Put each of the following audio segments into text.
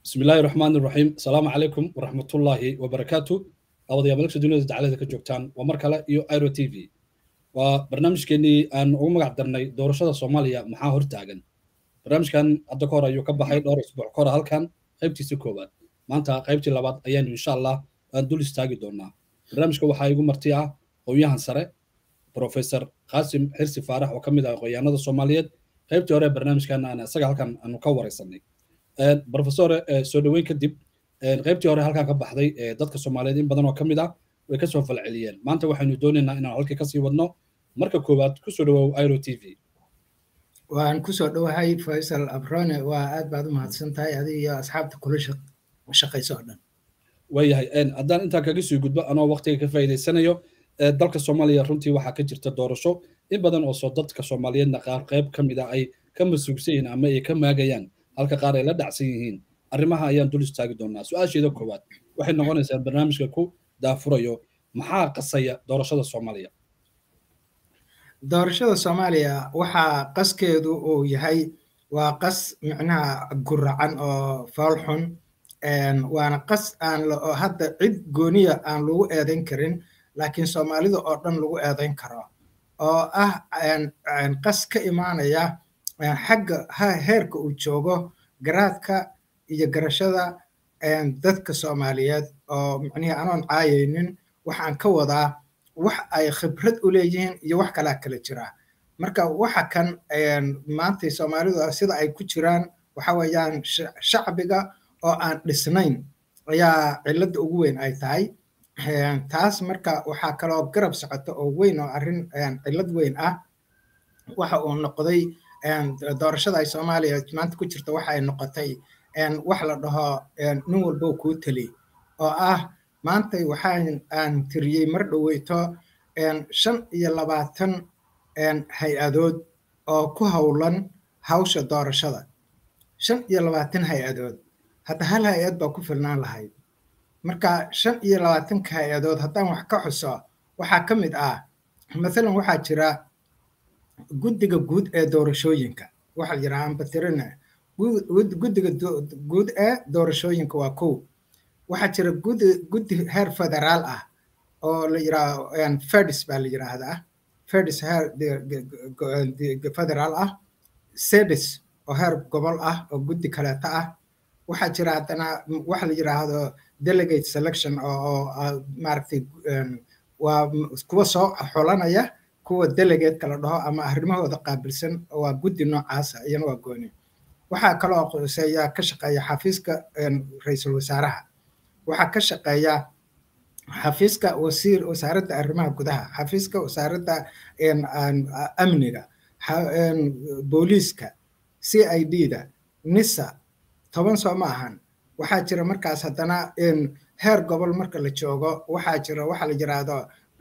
بسم الله الرحمن الرحيم السلام عليكم ورحمة الله وبركاته أود يا ملك الدنيا تعالى كجوكتان ومركلة يو ايرو تي في وبرنامج كني أن أقوم قدرني دورشة الصومالية محا هرتاجن برنامج كان الدكتور أيو كبا حي دور أسبوع كورة هل كان قيبتي سكوبات ما أنت قيبتي لبعض أيام إن شاء الله أن دول استاجي دونا برنامج كوا حي يقوم مرتيعة وياهن سرة بروفيسور قاسم حرسي فارح وكمل قيانة الصومالية قيبتي ورا برنامج كان أنا سجل هل كان أنو كور يسني brofesor soo dhoweyn kadib qaybtii hore halkan ka baxday dadka soomaaliyeed in badan oo ka mid ah way kasoo falceliyeen maanta waxaynu doonaynaa inaan halkii kasii wadno marka koowaad kusoo dhawow iro t v waan kusoo dhowahay faysal abrone waa aad baad u mahadsan tahay adiga iyo asxaabta kula shaqayso oo dhan waayahay haddaan intaa kaga sii gudbo anoo waqtiga ka faa'iidaysanayo dalka soomaaliya runtii waxaa ka jirta doorasho in badan oo soo dadka soomaaliyeedna qaar qayb ka mid ah ay ka masuugsan yihiin ama ay ka maagayaan halka qaar ay la dhacsan yihiin arrimaha ayaan dul istaagi doonaa su-aasheeda koowaad waxay noqonaysaa barnaamijka ku daafurayo maxaa qasaya doorashada soomaaliya doorashada soomaaliya waxaa qaskeedu uu yahay waa qas micnaha guracan oo foolxun waana qas aan hadda cid gooniya aan lagu eedayn karin laakiin soomaalida oo dhan lagu eedayn karo oo ah qas ka imaanaya xagga heerka uu joogo garaadka iyo garashada dadka soomaaliyeed oo micnihii anoon caayaynin waxaan ka wadaa wax ay khibrad u leeyihiin iyo wax kalaa kala jiraa marka waxa kan maantay soomaalidu sida ay ku jiraan waxa weeyaan shacbiga oo aan dhisnayn ayaa cilladda ugu weyn ay tahay taas marka waxaa kaloo garab socota oo weyn oo arrin cillad weyn ah waxa uu noqday doorashada ay soomaaliya maanta ku jirta waxa ay noqotay wax la dhaho nin walbo kuu teli oo ah maanta waxaan aan tiriyey mar dhoweyto shan iyo labaatan hay-adood oo ku howlan hawsha doorashada shan iyo labaatan hay-adood hadda hal hay-ad baa ku filnaan lahayd marka shan iyo labaatanka hay-adood haddaan wax ka xuso waxaa ka mid ah mathalan waxaa jira guddiga guud ee doorashooyinka waxaa la yidhaha ambatirina guddiga guud ee doorashooyinka waa kow waxaa jira guddi guddi heer federaal ah oo la yidhaha fedis baa la yidhaahdaa fedis heer federaal ah sedis oo heer gobol ah oo guddi kaleeta ah waxaa jira haddana waxa la yidhaahdo delegate selection oo maaragtay waa kuwa soo xolanaya kuwa delegeedka la dhaho ama arrimahooda qaabilsan waa guddi noocaasa iyana waa gooni waxaa kaloo qoseeya ka shaqeeya xafiiska ra-iisul wasaaraha waxaa ka shaqeeya xafiiska wasiir wasaaradda arrimaha gudaha xafiiska wasaaradda amniga booliiska c i d da nisa toban soo ma ahan waxaa jira markaas haddana heer gobol marka la joogo waxaa jira waxa la yidhaahdo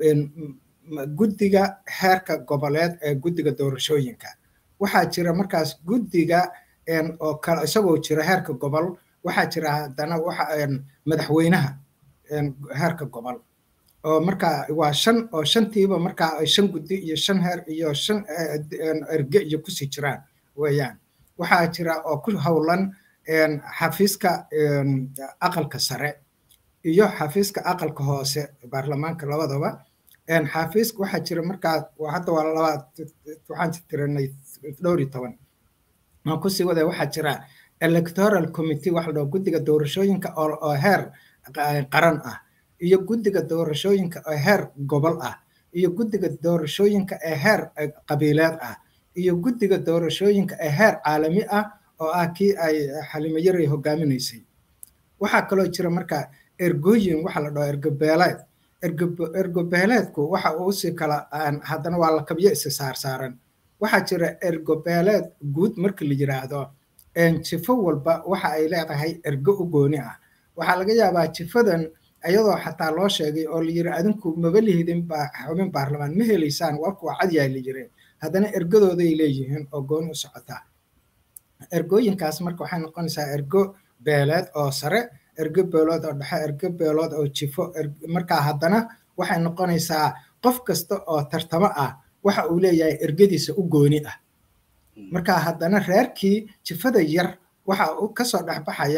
guddiga heerka goboleed ee guddiga doorashooyinka waxaa jira markaas guddiga oo kale isagoo jira heerka gobol waxaa jira haddana waxa madaxweynaha heerka gobol oo marka waa shan oo shantiiba markaa ay shan guddi iyo shan heer iyo shan erge iyo kusii jiraan weeyaan waxaa jira oo ku howlan xafiiska aqalka sare iyo xafiiska aqalka hoose baarlamaanka labadaba xafiiska waxaa jira markaa hadda waa labaad waxaan tirinay dhowr iyo toban aan kusii wada waxaa jira electoral committee waxa la dhaho guddiga doorashooyinka oo heer qaran ah iyo guddiga doorashooyinka oo heer gobol ah iyo guddiga doorashooyinka ee heer qabiileed ah iyo guddiga doorashooyinka ee heer caalami ah oo ah kii ay xalimo yaray hogaaminaysay waxaa kaloo jira marka ergooyin waxa la dhaho ergobeeleed ergobeeleedku waxa uu si kala haddana waa lakabyo isa saarsaaran waxaa jira ergobeeleed guud marka la yiraahdo jifo walba waxa ay leedahay ergo u gooni ah waxaa laga yaabaa jifadan iyadoo xataa loo sheegay oo la yiri adinku maba lihidin xubin baarlamaan ma helaysaan warku waa cadyahay la yiri haddana ergadooday leeyihiin oo gooni u socotaa ergooyinkaas marka waxay noqonaysaa ergo beeleed oo sare ergo beelood oo dhexe ergo beelood oo jifo markaa haddana waxay noqonaysaa qof kasta oo tartamo ah waxa uu leeyahay ergadiisa u gooni ah marka haddana reerkii jifada yar waxa uu kasoo dhexbaxaya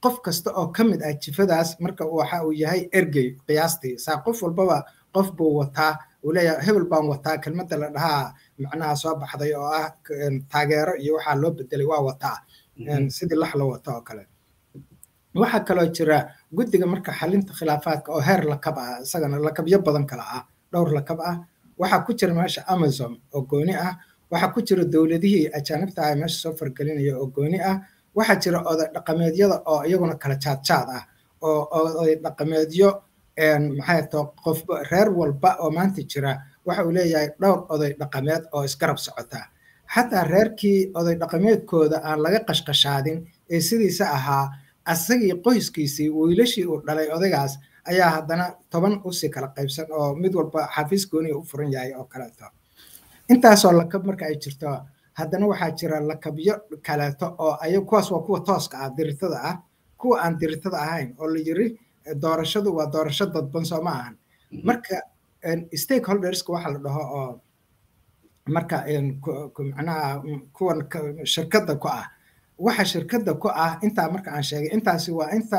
qof kasta oo ka mid ah jifadaas marka waxa uu yahay ergey qiyaastii saa qof walbaba qof buu wataa uu leeyahay hebel baan wataa kelmadda la dhahaa macnaha soo baxday oo ah taageero iyo waxaa loo bedelay waa wataa sidii lax la wato oo kale waxaa kaloo jira guddiga marka xalinta khilaafaadka oo heer lakab ah isagana lakabyo badan kale ah dhowr lakab ah waxaa ku jira meesha amazon oo gooni ah waxaa ku jira dowladihii ajaanibta ah meesha soo fargelinaya oo gooni ah waxaa jira oday dhaqameedyada oo iyaguna kala jaadjaad ah oo oday dhaqameedyo maxay to qof reer walba oo maanta jira waxa uu leeyahay dhowr oday dhaqameed oo isgarab socota xataa reerkii oday dhaqameedkooda aan laga qashqashaadin ee sidiisa ahaa asagii qoyskiisii wiilashii uu dhalay odaygaas ayaa haddana toban usii kala qaybsan oo mid walba xafiis gooniga u furan yahay oo kaleeto intaasoo lakab marka ay jirto haddana waxaa jira lakabyo kaleeto oo ay kuwaas waa kuwa tooska ah diritada ah kuwa aan diritada ahayn oo la yiri doorashadu waa doorasho dadban soo ma ahan marka stakeholderska waxa la dhaho oo marka macnaha kuwan shirkadda ku ah waxa shirkadda ku ah intaa marka aan sheegay intaasi waa inta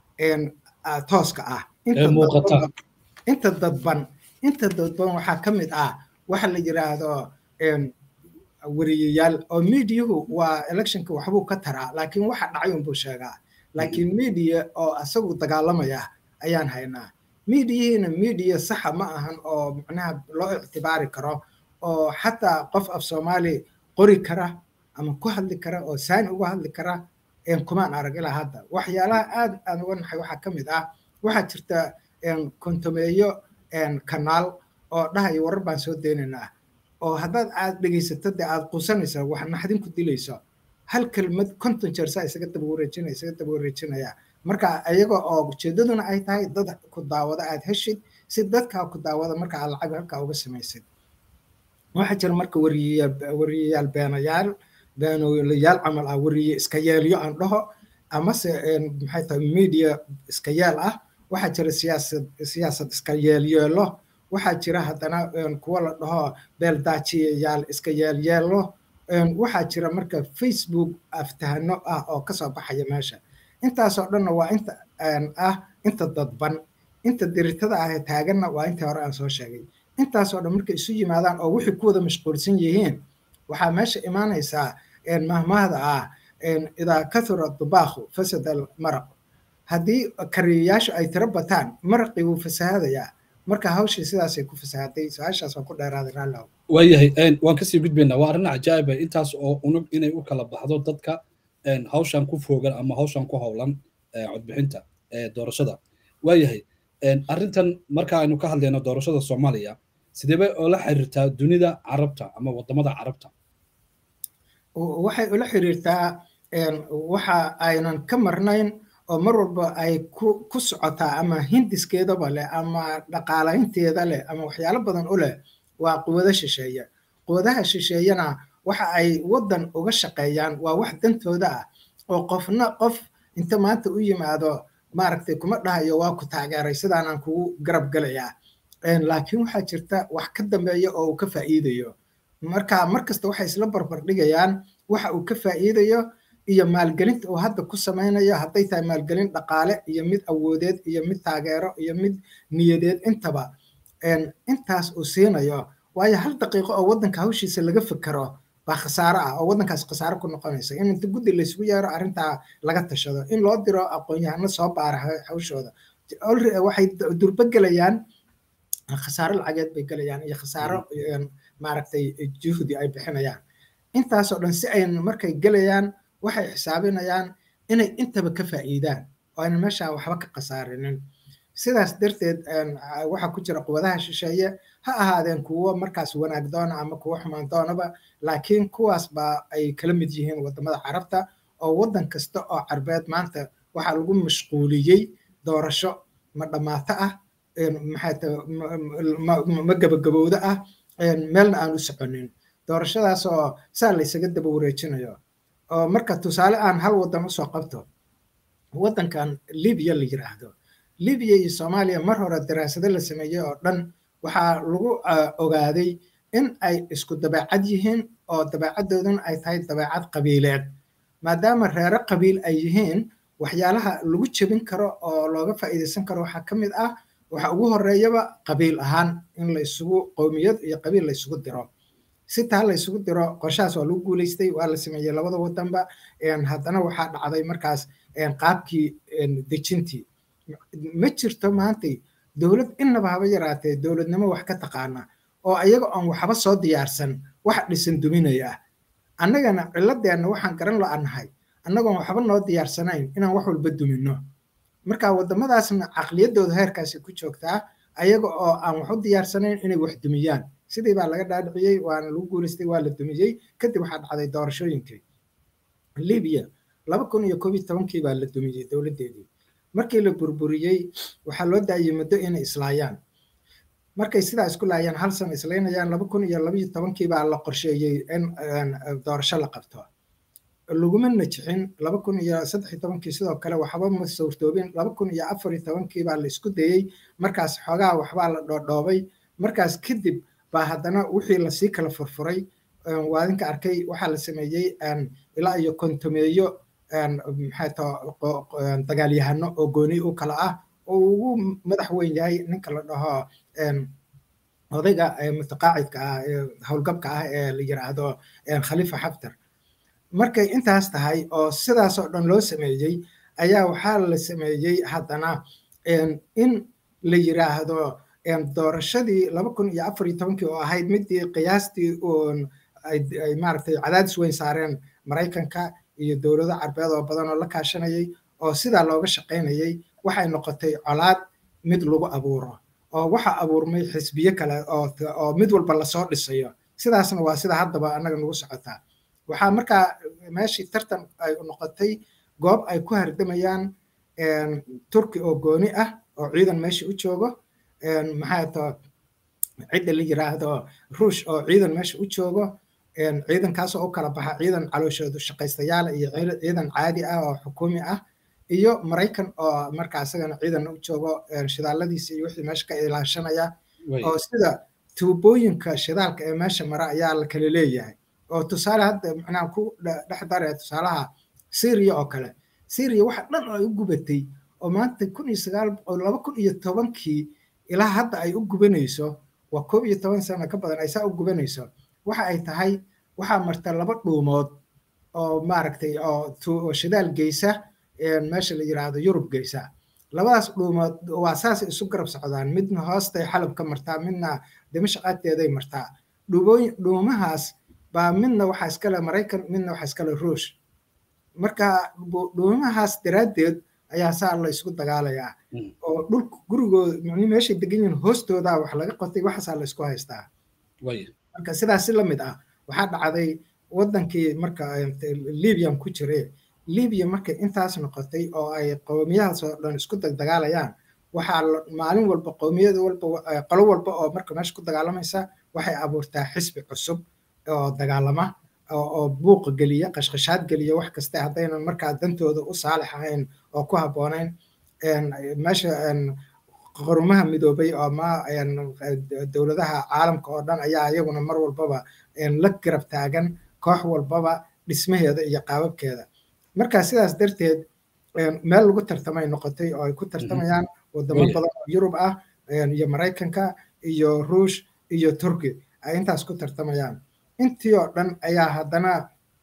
tooska ah inta dadban inta dadban waxaa ka mid ah waxa la yiraahdo wariyayaal oo miidiyuhu waa electionka waxbuu ka taraa laakiin waxa dhacay unbuu sheegaa laakiin miidiya oo asagu dagaalamaya ayaan haynaa miidiyihiina miidiya saxa ma ahan oo macnaha loo ictibaari karo oo xataa qof af soomaali qori kara ama ku hadli kara oo saani uga hadli kara kumaan arag ilaa hadda waxyaalaha aad aan uga naxay waxaa ka mid ah waxaa jirta kontomeeyo kanaal oo dhahaya warar baan soo deynaynaa oo haddaad aad dhegaysato dee aad quusanaysa wax naxdin ku dilayso hal kelmad konton jeer saa isaga daba wareejinaya isaga daba wareejinaya marka iyaga oo ujeedaduna ay tahay dad ku daawada aad heshid si dadkaa ku daawada marka aad lacag halkaa uga samaysid waxaa jira marka wariyayaal beenayaal beenoolayaal camal ah wariye iska yeelyo aan dhaho amase maxay tahay media iska yeel ah waxaa jira siyaasad siyaasad iska yeelyeelo waxaa jira haddana kuwa la dhaho beeldaajiyayaal iska yeelyeelo waxaa jira marka facebook aftahano ah oo kasoo baxaya meesha intaasoo dhanna waa inta ah inta dadban inta diritada ah ee taaganna waa intii hore aan soo sheegay intaasoo dhan markay isu yimaadaan oo wixii ku wada mashquulsan yihiin waxaa meesha imaanaysaa mahmahda ah idaa kathura dubaakhu fasad almaraq haddii kariyayaashu ay tiro bataan maraqii wuu fasahaadayaa marka hawshii sidaasay ku fasahaday su-aashaas waa ku dheeraaday raallow waayahay waan kasii gudbaynaa waa arrin cajaa'iba intaas oo unug inay u kala baxdo dadka hawshan ku foogan ama hawshan ku howlan codbixinta doorashada waayahay arrintan marka aynu ka hadlayno doorashada soomaaliya sidee bay oola xiriirtaa dunida carabta ama wadamada carabta waxay ula xiriirtaa waxa aynan ka marnayn oo mar walba ay ku ku socotaa ama hindiskeedaba leh ama dhaqaalaynteeda leh ama waxyaalo badan u leh waa quwado shisheeye quwadaha shisheeyena waxa ay waddan uga shaqeeyaan waa wax dantooda ah oo qofna qof inta maanta u yimaado maaragtay kuma dhahayo waa ku taageeray sidaanaan kugu garab gelayaa laakiin waxaa jirta wax ka dambeeya oo uu ka faa'iidayo marka mar kasta waxay isla barbar dhigayaan waxa uu ka faa'iidayo iyo maalgelinta uu hadda ku samaynayo hadday tahay maalgelin dhaqaale iyo mid awoodeed iyo mid taageero iyo mid niyadeed intaba intaas uu siinayo waayo hal daqiiqo oo waddanka hawshiisa laga fikero baa khasaaro ah oo waddankaas khasaaro ku noqonaysa in inta guddi laysugu yeero arrintaa laga tashado in loo diro aqoon-yahano soo baara hawshooda waxay durba gelayaan khasaaro lacageed bay gelayaan iyo khasaaro maaragtay juhdi ay bixinayaan intaasoo dhan si ay markay gelayaan waxay xisaabinayaan inay intaba ka faa'iidaan oo ayna meesha waxba ka khasaarinin sidaas darteed waxaa ku jira quwadaha shisheeye ha ahaadeen kuwo markaas wanaag doona ama kuwo xumaan doonaba laakiin kuwaas baa ay kala mid yihiin wadamada carabta oo waddan kasta oo carbeed maanta waxaa lagu mashquuliyey doorasho ma dhammaato ah maxay tahay ma gabagabowda ah meelna aan u soconin doorashadaas oo saa laysaga daba wareejinayo oo marka tusaale aan hal waddan usoo qabto waddankan libiya la yiraahdo libiya iyo soomaaliya mar hore daraasado la sameeyey oo dhan waxaa lagu ogaaday in ay isku dabeecad yihiin oo dabeecaddooduna ay tahay dabeecad qabiileed maadaama reero qabiil ay yihiin waxyaalaha lagu jebin karo oo looga faa'iidaysan karo waxaa ka mid ah waxa ugu horeeyaba qabiil ahaan in la isugu qowmiyad iyo qabiil la isugu diro si taa la isugu diro qorshahaas waa lagu guulaystay waa la sameeyey labada wadanba haddana waxaa dhacday markaas qaabkii dejintii ma jirto maantay dowlad innaba haba yaraatee dowladnimo wax ka taqaana oo ayaga oon waxba soo diyaarsan wax dhisan duminaya ah annagana ciladeenna waxaan garan la-annahay annagoon waxba noo diyaarsanayn inaan wax walba dumino marka waddamadaasna caqliyaddooda heerkaasi ku joogtaa ayaga oo aan wax u diyaarsanayn inay wax dumiyaan sidii baa laga dhaadhiciyey waana lagu guulaystay waa la dumiyey kadib waxaa dhacday doorashooyinkii libiya laba kun iyo koob iyo tobankii baa la dumiyey dowladdeedii markii la burburiyey waxaa loo daayey muddo inay islaayaan markay sidaa isku laayaan hal san islaynayaan laba kun iyo labaiyo tobankii baa la qorsheeyey in doorasho la qabto laguma najixin laba kun iyo saddex iyo tobankii sidoo kale waxba ma suurtoobin laba kun iyo afar iyo tobankii baa la isku dayey markaas xoogaa waxbaa la dhoodhoobay markaas kadib baa haddana wixii lasii kala furfuray waadinka arkay waxaa la sameeyey ilaa iyo kontomeeyo maxay tao dagaalyahano oo gooni u kala ah oo ugu madax weyn yahay ninka la dhaho odayga mutaqaacidka ah howlgabka ah ee la yiraahdo khalifa xaftar markay intaas tahay oo sidaas oo dhan loo sameeyey ayaa waxaa la sameeyey haddana in la yiraahdo doorashadii laba kun iyo afar iyo tobankii oo ahayd midii qiyaastii ay maaragtay cadaadis weyn saareen maraykanka iyo dowlado carbeed oo badan oo la kaashanayay oo sidaa looga shaqaynayay waxay noqotay colaad mid lagu abuuro oo waxa abuurmay xisbiyo kale oo mid walba lasoo dhisayo sidaasna waa sida haddaba annaga nagu socotaa waxaa markaa meeshii tartan ay noqotay goob ay ku hardamayaan turki oo gooni ah oo ciidan meesha u joogo maxaa to cidda la yiraahdo ruush oo ciidan meesha u joogo ciidankaasoo u kala baxa ciidan calooshoodu shaqaystayaala iyo ciidan caadi ah oo xukuumi ah iyo maraykan oo markaa isagana ciidan u joogo shidaaladiisa iyo wixii meesha ka ilaashanaya oo sida tuubooyinka shidaalka ee meesha mara ayaa la kala leeyahay oo tusaale hadda macnaha ku dhex daraya tusaalaha syria oo kale syria waxa dhan oo ay u gubatay oo maanta kun iyo sagaal laba kun iyo tobankii ilaa hadda ay u gubanayso waa koob iyo toban sano ka badan ay saa u gubanayso waxa ay tahay waxaa marta laba dhuumood oo maaragtay oo shidaal geysa meesha la yiraahdo yurub geysa labadaas dhuumood waa saasay isu garab socdaan midna hoostay xalab ka martaa midna dimashq agteeday martaa dhuumahaas baa midna waxaa iskale maraykan midna waxaa iskale ruush marka dhuumahaas daraaddeed ayaa saa la isku dagaalayaa oo dhulka gurigooda mani meeshay degan yihiin hoostoodaa wax laga qotay waxaasaa la isku haystaa marka sidaas si lamid ah waxaa dhacday wadankii marka libyan ku jire libya markay intaas noqotay oo ay qowmiyahaas oo dhan isku dagdagaalayaan waxaa maalin walba qowmiyad walba qolo walba oo marka meesha ku dagaalamaysa waxay abuurtaa xisbi cusub oo dagaalama oo buuqa geliya qashqashaad geliya wax kaste haddaynan markaa dantooda u saalix ahayn oo ku habboonayn meesha qarumaha midoobay oo ma dowladaha caalamka oo dhan ayaa iyaguna mar walbaba la garab taagan koox walbaba dhismaheeda iyo qaababkeeda marka sidaas darteed meel lagu tartamay noqotay oo ay ku tartamayaan wadamo badan oo yurub ah iyo maraykanka iyo ruush iyo turki ay intaas ku tartamayaan intii oo dhan ayaa haddana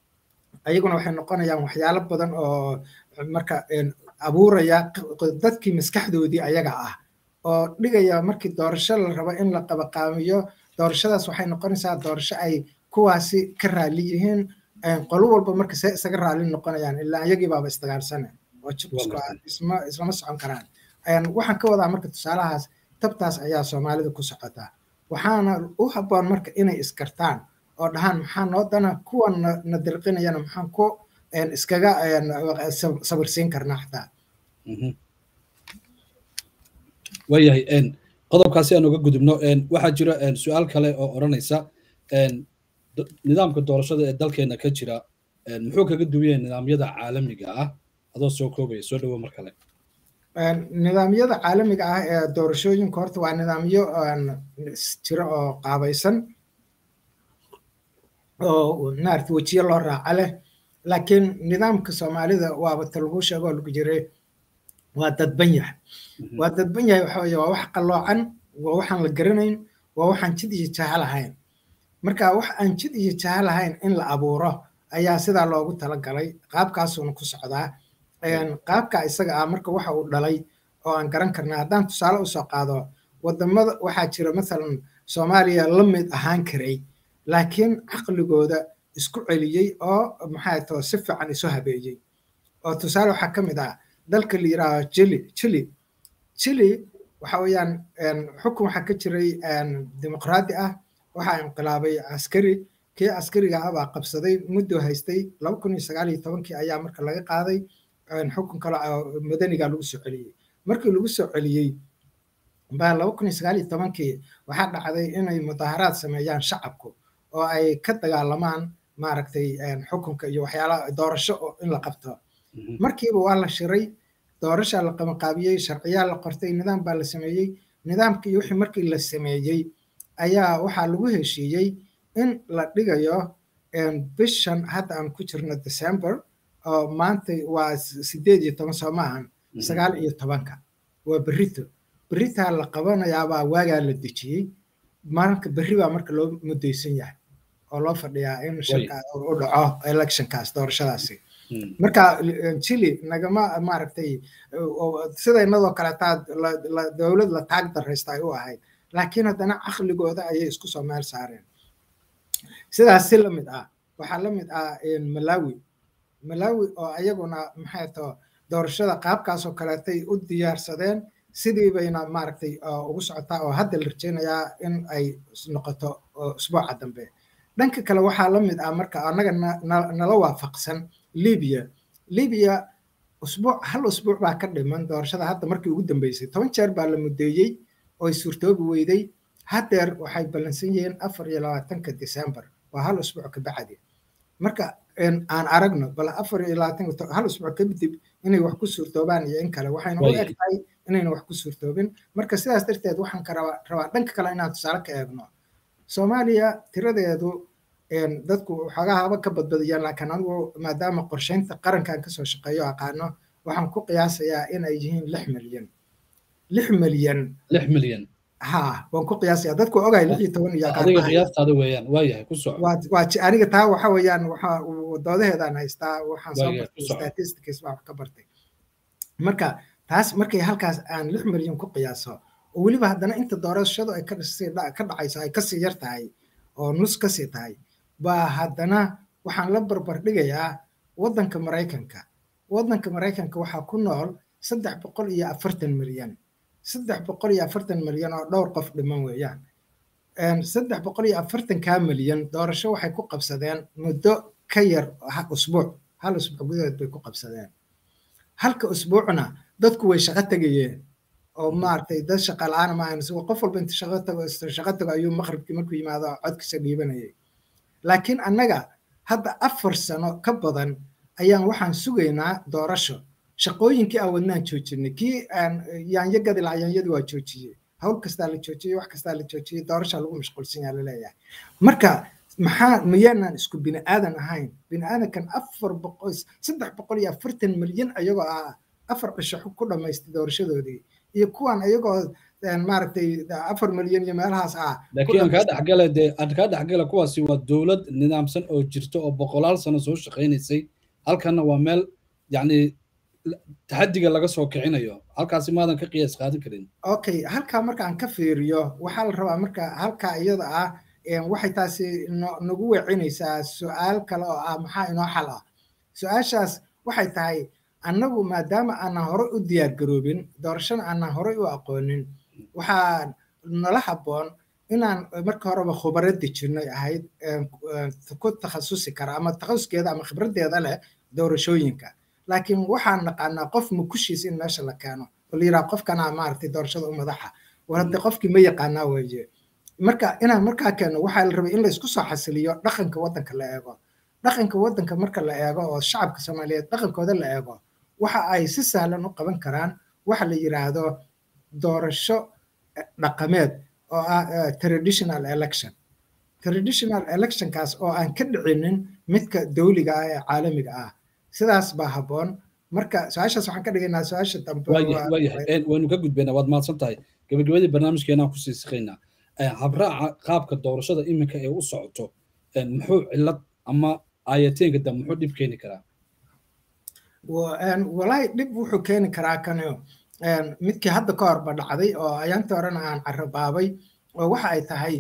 ayaguna waxay noqonayaan waxyaalo badan oo marka abuuraya dadkii maskaxdoodii ayaga ah oo dhigaya markii doorasho la rabo in la qabaqaamiyo doorashadaas waxay noqonaysaa doorasho ay kuwaasi ka raali yihiin qolo walba marka see isaga raali noqonayaan ilaa iyagii baaba isdagaalsane oo jibisku isma islama socon karaan waxaan ka wadaa marka tusaalahaas tabtaas ayaa soomaalida ku socotaa waxaana u habboon marka inay iskartaan oo dhahaan maxaa noo dana kuwan na dirqinayana maxaan ku iskaga sabirsiin karnaa xataa waayahay qodobkaasi aan uga gudubno waxaa jira su-aal kale oo odhanaysa nidaamka doorashada ee dalkeena ka jira muxuu kaga duwan yahay nidaamyada caalamiga ah adoo soo koobaya soo dhawo mar kale nidaamyada caalamiga ah ee doorashooyinka horta waa nidaamyo jira oo qaabaysan oo maarata wejiyo loo raaca leh laakiin nidaamka soomaalida waaba ta lagu sheegoo lagu jiray waa dadban yahay waa dadban yahay waxa weye waa wax qalloocan waa waxaan la garanayn waa waxaan jid iyo jaha lahayn marka wax aan jid iyo jaha lahayn in la abuuro ayaa sidaa loogu talagalay qaabkaasuuna ku socdaa qaabka isaga ah marka waxa uu dhalay oo aan garan karna haddaan tusaale usoo qaado wadamada waxaa jira mathalan soomaaliya la mid ahaan karay laakiin caqligooda isku celiyey oo maxaa too si fiican isu habeeyey oo tusaale waxaa ka mid ah dalka la yidhaaho chili chili chili waxa weeyaan xukun waxaa ka jiray dimuqraadi ah waxaa inqilaabay askari kii askariga ah baa qabsaday muddo haystay laba kun iyo sagaal iyo tobankii ayaa marka laga qaaday xukun kale madaniga lagu soo celiyey markii lagu soo celiyey baa laba kun iyo sagaal iyo tobankii waxaa dhacday inay mudaaharaad sameeyaan shacabku oo ay ka dagaalamaan maaragtay xukunka iyo waxyaalaha doorasho in la qabto markiiba waa la shiray doorashaa la qabanqaabiyey sharciyaa la qortay nidaam baa la sameeyey nidaamkii wixii markii la sameeyey ayaa waxaa lagu heshiiyey in la dhigayo bishan hadda aan ku jirno december oo maanta waa sideed iyo toban soo maahan sagaal iyo tobanka waa berrito berritaa la qabanayaabaa waagaa la dejiyey marka berri baa marka loo mudaysan yahay oo loo fadhiyaa in u dhaco electionkaas doorashadaasi marka chile nagama maaragtay sidaynadoo kaleetaa dowlad la taag daraysta ay u ahayd laakiin haddana caqligooda ayay isku soo meel saareen sidaas si la mid ah waxaa la mid ah malawi malawi oo ayaguna maxay too doorashada qaabkaasoo kaleetay u diyaarsadeen sidii bayna maaragtay ugu socotaa oo hadda la rajaynayaa in ay noqoto usbuuca dambe dhanka kale waxaa la mid ah marka annaga nala waafaqsan libiya libiya usbuuc hal usbuuc baa ka dhiman doorashada hadda markii ugu dambeysay toban jeer baa la mudeeyey oo ay suurtoobi weyday haddeer waxay ballansan yihiin afar iyo labaatanka december waa hal usbuuc ka bacdi marka aan aragno bal afar iyo labaatanka hal usbuuc kadib inay wax ku suurtoobaan iyo in kale waxayna u eg tahay inayna wax ku suurtoobin marka sidaas darteed waxaan ka rabaa rabaa dhanka kale inaan tusaale ka eegno soomaaliya tiradeedu dadku xoogahaba ka badbadiyaan laakiin anigu maadaama qorsheynta qarankan kasoo shaqeeyo aqaano waxaan ku qiyaasayaa in ay yihiin lix milyan lix milyan lix milyan ha waan ku qiyaasaya dadku ogahay lix iyo toban iyo adiga qiyaastaada weeyaan waayahay ku soco waa aniga taa waxa weeyaan waxa doodaheedaan haystaa waxaan soo bartay statistics baan wax ka bartay marka taas markay halkaas aan lix milyan ku qiyaaso oo weliba haddana inta doorashadu ay ka dhacayso ay kasii yar tahay oo nus kasii tahay baa haddana waxaan la barbar dhigayaa waddanka maraykanka waddanka maraykanka waxaa ku nool saddex boqol iyo afartan milyan saddex boqol iyo afartan milyan oo dhowr qof dhiman weeyaan saddex boqol iyo afartankaa milyan doorasho waxay ku qabsadeen muddo ka yar usbuuc hal usbuuc gudaheed bay ku qabsadeen halka usbuucna dadku way shaqo tegayeen oo maaragtay dad shaqa la-aan ma ahan qof walba inta shaqo tago shaqo tago ayuu maqribkii markuu yimaado codkiisa dhiibanayay laakiin annaga hadda afar sano ka badan ayaan waxaan sugaynaa doorasho shaqooyinkii aan wadnaan joojinay kii yaanyo gadi lahaa yaanyadii waa joojiyey hawl kastaa la joojiyey wax kastaa la joojiyey doorashaa lagu mashquulsan yaha laleeyahay marka maxaa miyaanan isku bini aadan ahayn bini aadankan afar boqol saddex boqol iyo afartan milyan ayagoo ah afar cisho ku dhamaystay doorashadoodii iyo kuwan ayagoo maaragtay afar milyan iyo meelahaas ah laakiin aan kaa dhexgala dee aan kaa dhexgala kuwaasi waa dowlad nidaamsan oo jirta oo boqolaal sano soo shaqaynaysay halkanna waa meel yacni taxadiga laga soo kicinayo halkaasi maadan ka qiyaas qaadan karin okay halkaa marka aan ka fiiriyo waxaa la rabaa marka halkaa iyada ah waxay taasi nagu weecinaysaa su-aal kale oo ah maxaa inoo xal ah su-aashaas waxay tahay annagu maadaama aanan horey u diyaar garoobin doorashana aanan horey u aqoonin waxaa nala habboon inaan marka horeba khubaro dejinay ahayd ku takhasusi kara ama takhasuskeeda ama khibraddeeda leh doorashooyinka laakiin waxaan naqaanaa qof mukushiis in meesha la keeno oo la yidhaha qofkana maaragtay doorashada u madaxa war hadde qofkii ma yaqaanaa weeye marka inaan markaa keeno waxaa la rabay in laysku soo xasiliyo dhaqanka waddanka la eego dhaqanka waddanka marka la eego oo shacabka soomaaliyeed dhaqankooda la eego waxa ay si sahlan u qaban karaan waxa la yidhaahdo doorasho dhaqameed oo ah traditional election traditional electionkaas oo aan ka dhicinin midka dawliga ah ee caalamiga ah sidaas baa habboon marka su-aashaas waxaan ka dhigaynaa su-aasha dambe waayahay waynu ka gudbaynaa waad mahadsan tahay gabagabadii barnaamijkeenaan kusii siqaynaa habraaca qaabka doorashada iminka ee u socoto muxuu cillad ama aayateenka dambe muxuu dhib keeni karaa walaahi dhib wuxuu keeni karaa kanio midkii hadda ka horba dhacday oo ayaantii horena aan carabaabay oo waxa ay tahay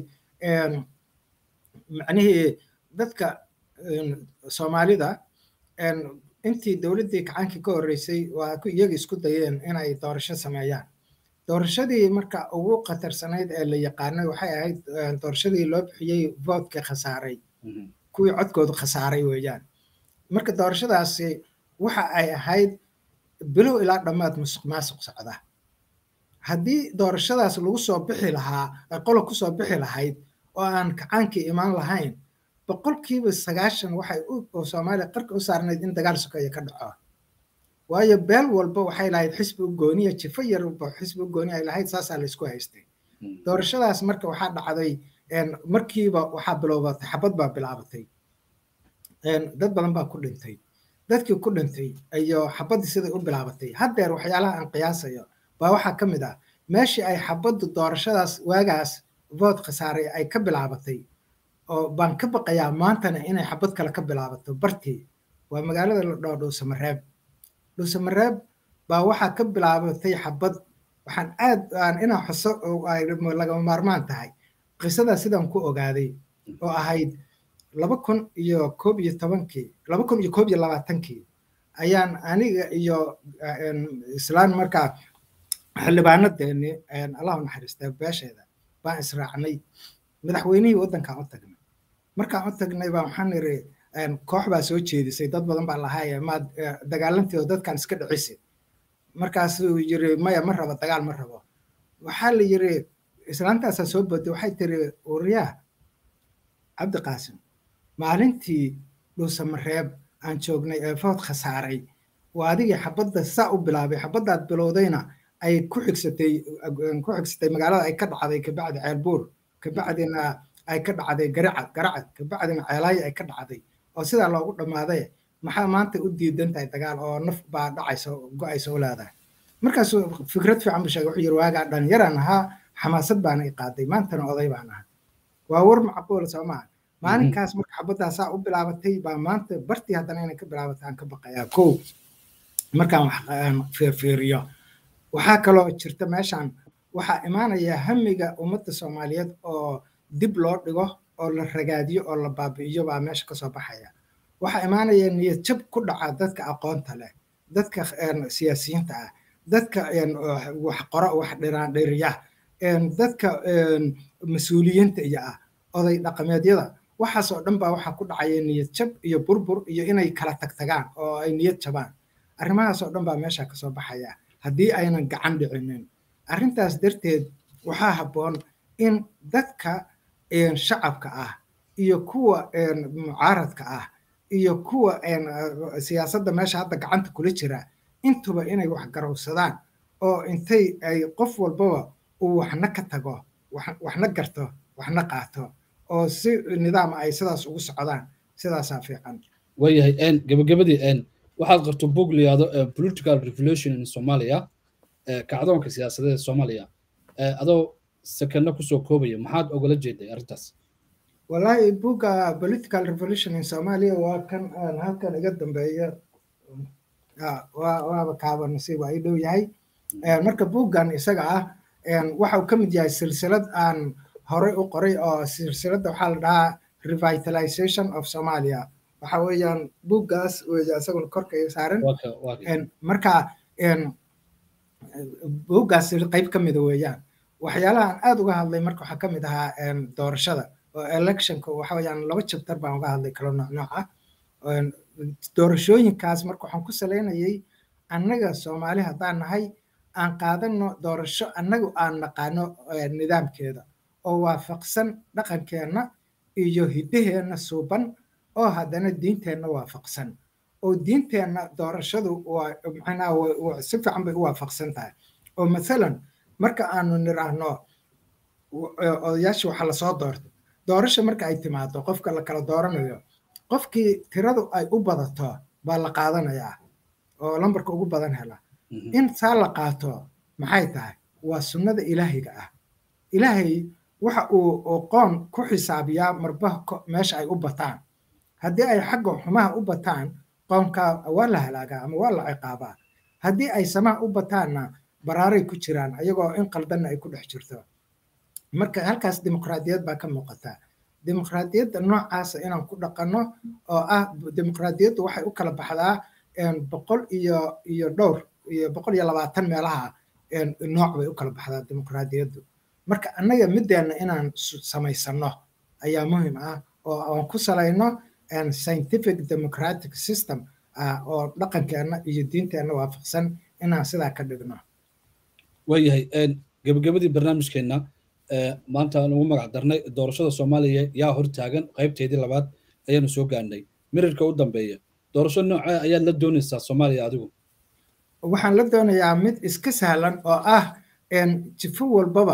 macnihii dadka soomaalida intii dowladdii kacaankii ka horreysay waa iyaga isku dayeen inay doorasho sameeyaan doorashadii marka ugu khatarsanayd ee la yaqaanay waxay ahayd doorashadii loo bixiyey voodka khasaaray kuwii codkoodu khasaaray weeyaan marka doorashadaasi waxa ay ahayd bilow ilaa dhammaad musuq maasuq socda haddii doorashadaas lagu soo bixi lahaa qolo kusoo bixi lahayd oo aan kacaankii imaan lahayn boqolkiiba sagaashan waxay oo soomaaliya qarka u saarnayd in dagaal sokeeye ka dhaco waayo beel walba waxay lahayd xisbi u gooniya jifo yarba xisbi u gooni ay lahayd saasaa laysku haystay doorashadaas marka waxaa dhacday markiiba waxaa bilowbatay xabad baa bilaabatay dad badan baa ku dhintay dadkii ku dhintay iyo xabaddii siday u bilaabatay haddeer waxyaalaha aan qiyaasayo baa waxaa ka mid ah meeshii ay xabaddu doorashadaas waagaas vood khasaaray ay ka bilaabatay oo baan ka baqayaa maantana inay xabad kale ka bilaabato bartii waa magaalada la dhoo dhuusamareeb dhuusamareeb baa waxaa ka bilaabatay xabad waxaan aad aan inaa xuso ay lagama maarmaan tahay qisadaa sidaan ku ogaaday oo ahayd laba kun iyo koob iyo tobankii laba kun iyo koob iyo labaatankii ayaan aniga iyo islaan markaa xildhibaanadeeni allahu naxariista beesheeda baan israacnay madaxweynihii waddankaan u tagnay markaan u tagnay baa waxaan iri koox baa soo jeedisay dad badan baa lahaaye maad dagaalanteedo dadkan iska dhicisi markaasuu yiri maya ma rabo dagaal ma rabo waxaa la yiri islaantaasaa soo boday waxay tiri uriyaa cabdi qaasim maalintii dhuusamareeb aan joognay ee food khasaaray waa adigii xabadda saa u bilaabay xabaddaad bilowdayna ay ku xigsatay ku xigsatay magaalada ay ka dhacday kabacdi ceelbuur kabacdina ay ka dhacday garacad garacad kabacdina ceelaayo ay ka dhacday oo sidaa loogu dhammaaday maxaa maanta u diidan tahay dagaal oo naf baa dhacaysa go-aysa u leedahay markaasuu fikrad fiican buu sheegay wuxuu yiri waagaa dhalinyaraan ahaa xamaasad baana i qaaday maantana oday baan ahaa waa war macquul soo maaha maalinkaas marka xabaddaa saa u bilaabatay baa maanta bartii haddana inay ka bilaabatay aan ka baqayaa kow markaan wax fiirfiiriyo waxaa kaloo jirta meeshan waxaa imaanaya hamiga ummadda soomaaliyeed oo dib loo dhigo oo la ragaadiyo oo la baabi'iyo baa meesha kasoo baxaya waxaa imaanaya niyad jab ku dhaca dadka aqoonta leh dadka siyaasiyiinta ah dadka wax qoro wax dhiraandhiriya dadka mas-uuliyiinta iyo ah oday dhaqameedyada waxaasoo dhan baa waxaa ku dhacaya niyad jab iyo burbur iyo inay kala tagtagaan oo ay niyad jabaan arrimahaasoo dhan baa meesha kasoo baxaya haddii aynan gacan dhicinin arrintaas darteed waxaa habboon in dadka shacabka ah iyo kuwa mucaaradka ah iyo kuwa siyaasadda meesha hadda gacanta kula jira intuba inay wax garowsadaan oo intay ay qof walbaba uu waxna ka tago waxna garto waxna qaato oo si nidaama ay sidaas ugu socdaan sidaasaa fiican waayahay gabagabadii waxaad qarto bog la yihahdo political revolution in somalia kacdoonka siyaasadeed ee soomaaliya adoo sakano kusoo koobaya maxaad ogala jeeday arrintaas wallahi buga political revolution in somalia waa kan aan halkan iga dambeeya waaba kaaba nasiib waa ii dhow yahay marka buuggan isaga ah waxa uu ka mid yahay silsilad aan horey u qoray oo silsiladda waxaa la dhahaa revitalization of somalia waxa weeyaan buuggaas weya isaguna korka iga saaran marka buuggaas qayb ka mida weeyaan waxyaalaha aan aad uga hadlay marka waxaa ka mid ahaa doorashada oo electionka waxa weeyaan laba chapter baan uga hadlay kala nooc nooc ah doorashooyinkaas marka waxaan ku salaynayay annaga soomaali haddaan nahay aan qaadano doorasho annagu aan naqaano nidaamkeeda oo waafaqsan dhaqankeenna iyo hiddaheenna suuban oo haddana diinteenna waafaqsan oo diinteenna doorashadu waa macnaha si fiican bay u waafaqsan tahay oo mathalan marka aanu niraahno odayaashii waxaa lasoo doortay doorasha marka ay timaado qofka la kala dooranayo qofkii tiradu ay u badato baa la qaadanayaa oo lambarka ugu badan hela in saa la qaato maxay tahay waa sunnada ilaahiga ah ilaahay waxa uu qoon ku xisaabiyaa marba meesha ay u bataan haddii ay xagga xumaha u bataan qoomka waa la halaagaa ama waa la ciqaabaa haddii ay samaha u bataanna baraaray ku jiraan ayagoo in qaldanna ay ku dhex jirto marka halkaas dimuqraadiyad baa ka muuqata dimuqraadiyadda noocaasa inaan ku dhaqanno oo ah dimuqraadiyaddu waxay u kala baxdaa boqol iyo iyo dhowr iyo boqol iyo labaatan meelaha nooc bay u kala baxdaa dimuqraadiyaddu marka annaga middeenna inaan samaysanno ayaa muhiim ah oo aan ku salayno scientific democratic system oo dhaqankeenna iyo diinteenna waafaqsan inaan sidaa ka dhigno waayahay gebagabadii barnaamijkeenna maanta aan ugu magac darnay doorashada soomaaliya yaa hortaagan qaybteedii labaad ayaanu soo gaarnay mirirka u dambeeya doorasho noocee ayaad la doonaysaa soomaaliya adigu waxaan la doonayaa mid iska sahlan oo ah jifo walbaba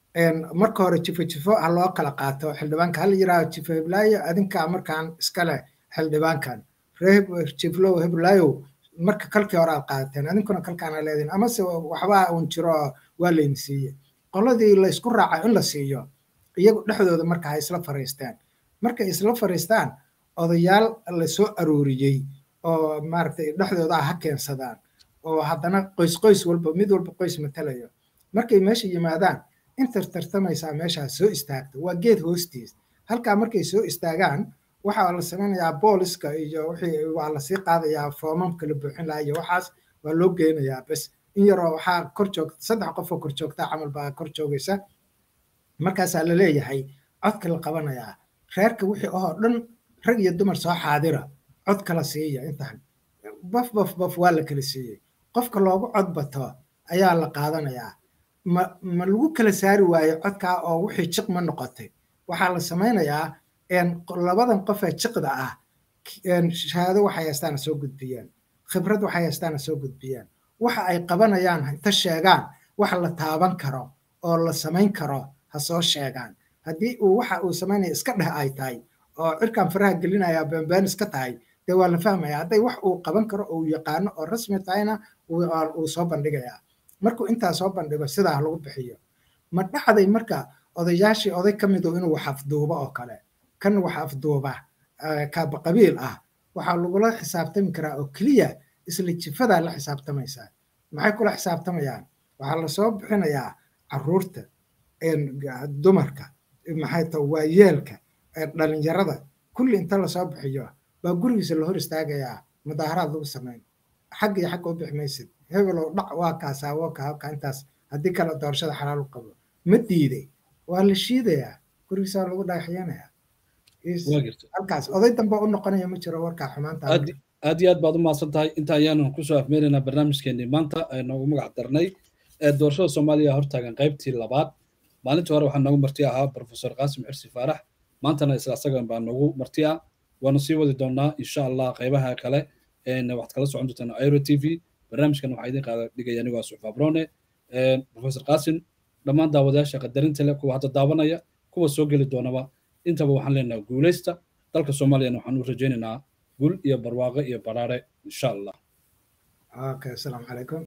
marka hore jifo jifo ha loo kala qaato xildhibaanka hala yidhaaho jifo heblaayo adinkaa markaan iska leh xildhibaankan ree jiflow heblaayow marka kalkii hore aad qaadateen adinkuna kalkaana leediin amase waxbaa uun jiro waa layni siiye qoladii la isku raaca in la siiyo iyagu dhexdooda marka ha isla fariistaan markay isla fariistaan odayaal la soo arooriyey oo maaragtay dhexdooda ha keensadaan oo haddana qoys qoys walba mid walba qoys matalayo markay meesha yimaadaan intar tartamaysaa meeshaas soo istaagta waa geed hoostiis halkaa markay soo istaagaan waxaa la samaynayaa booliska iyo wixii waa lasii qaadayaa foomamka la buuxin lahaa iyo waxaas waa loo geynayaa bes in yaroo waxaa kor joogta saddex qof oo kor joogta camal baa kor joogaysa markaasaa la leeyahay codka la qabanayaa reerka wixii oo dhan rag iyo dumar soo xaadira cod kala siiya intaan baf baf baf waa la kala siiyey qofka loogu cod bato ayaa la qaadanayaa ma ma lagu kala saari waayo codkaa oo wixii jiq ma noqotay waxaa la samaynayaa labadan qof ee jiqda ah shahaado waxay haystaana soo gudbiyaan khibrad waxay haystaana soo gudbiyaan waxa ay qabanayaan inta sheegaan wax la taaban karo oo la samayn karo ha soo sheegaan haddii uu waxa uu samaynaya iska dheh ay tahay oo cirkan faraha gelinaya beenbeen iska tahay dee waa la fahmaya hadday wax uu qaban karo oo uu yaqaano oo rasmi tahayna uu soo bandhigayaa markuu intaa soo bandhigo sidaa lagu bixiyo ma dhacday marka odayaashii oday ka midu inuu wax afduubo oo kale kan wax afduuba kaaba qabiil ah waxaa lagula xisaabtami karaa oo keliya isla jifadaa la xisaabtamaysaa maxay kula xisaabtamayaan waxaa lasoo bixinayaa caruurta dumarka maxay ta waayeelka dhalinyarada kulli inta lasoo bixiyo baa gurigiisa la hor istaagayaa mudaaharaad lagu samayn xagga iyo xagga u bixi maysid hebelow dhac waa kaasaa waa ka halka intaas haddii kale doorashada xalaal u qabo ma diiday waa la shiidayaa gurigiisa lagu dhagaxyanayaa halkaas oday dambe u noqonaya ma jiro warkaa xumaanta aad iyo aad baad u mahadsan tahay inta ayaanu kusoo afmeeraynaa barnaamijkeenii maanta noogu magac darnay doorashada soomaaliya hortaagan qaybtii labaad maalintii hore waxaa noogu marti ahaa profesor qaasim xirsi faarax maantana isla asagan baa noogu marti ah waanu sii wadi doonaa insha allah qaybaha kale waxaad kala socon doontaan airo t v barnaamijkan waxaa idin qaada dhigaya anigoo suxfa abrone profesor qaasim dhammaan daawadayaasha qadarinta leh kuwa hadda daawanaya kuwa soo geli doonaba intaba waxaan leenahay guulaysta dalka soomaaliyana waxaan u rajaynaynaa guul iyo barwaaqo iyo baraare insha allah okay asalaamu calaykum